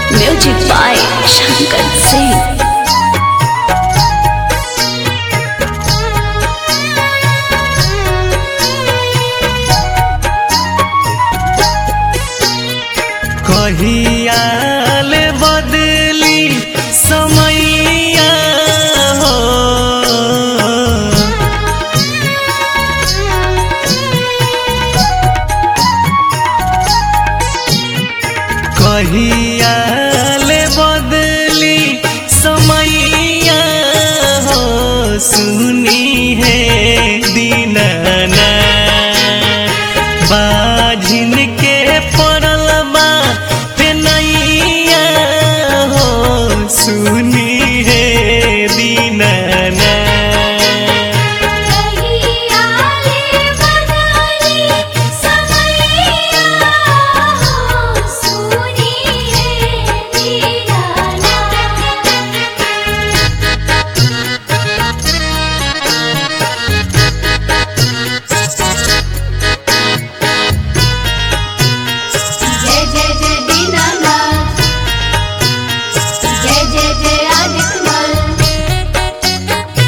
Music by Shankar Singh. कहियाल बदली समैया हो कहियाल बदली समैया हो सुनी है दीनाना बाझिन के पड़ल बा पेनैया हो सुनी है दीनाना जय जय जय दीनानाथ जय जय जय आदित्यनाथ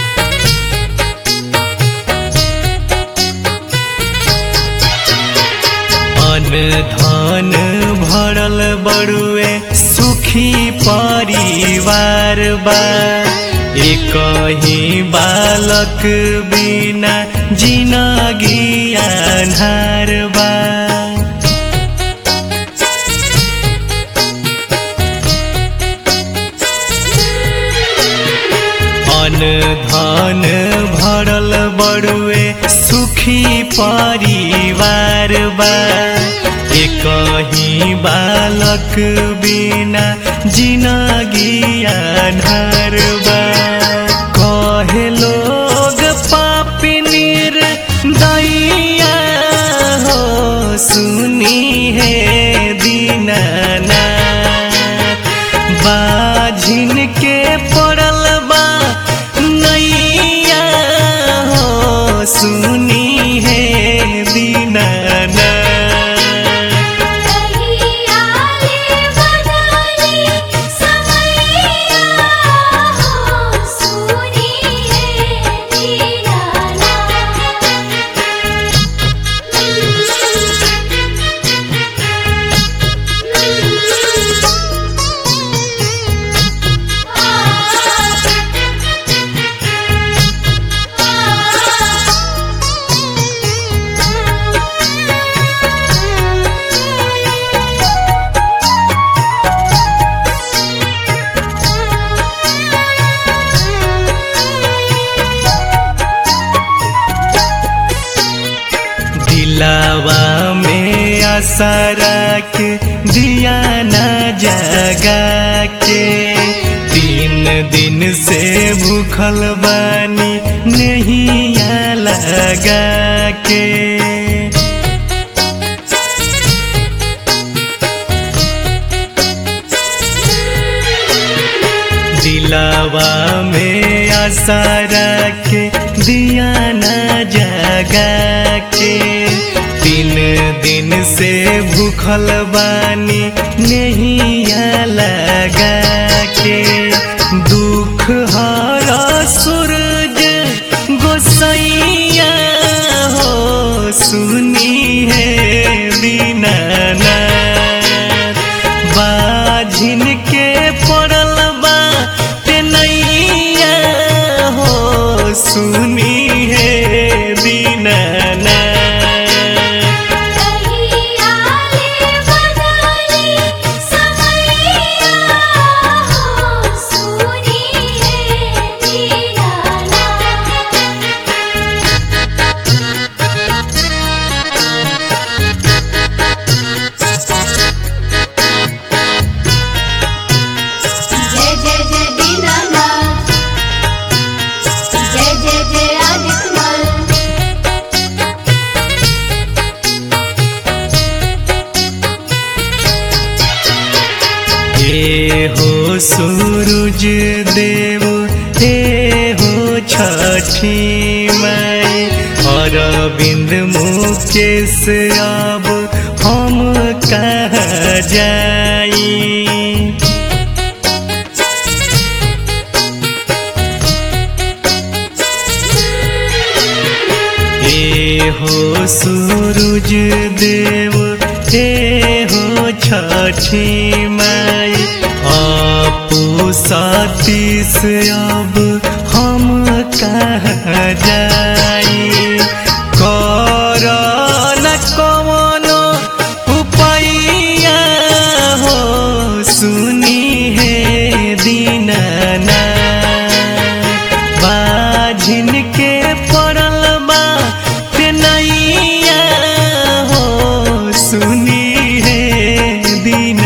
अन धन भरल बड़ुए सुखी परिवार बा एक ही बालक बिना जिनगी अन्हार बा अन धन भरल बड़ुए सुखी परिवार बा एक ही बालक बिना जिनगी अन्हार बा कहे लोग पापी निर दैया हो सुनी है दीनानाथ बाझिन के पड़ल बा नैया हो सुनी है दीनाना दिलावा में आशा रख दिया न जगा के तीन दिन से भूखल बानी नहीं लगा के दिलावा में आशा रख दिया न जगा के तीन दिन से भूखल बानी नहीं लगा के दुख हरा सूरज गोसैया हो सुनी है दीनानाथ बाझिन के पड़ल बा तेनैया हो सुनी है दीनानाथ जय जय जय दीनानाथ जय जय जय आदित्यनाथ हे हो सूरज देव हे हो छठी माई अरविंद मुकेश अब हम कहाँ जाई हो सूरज देव हे हो छठी माई आपो सातीस अब हम कहाँ जाई कर न कवनो उपैया हो सुनी है दीनाना बाझिन के पड़ल बा ते नैया हो सुनी है दीन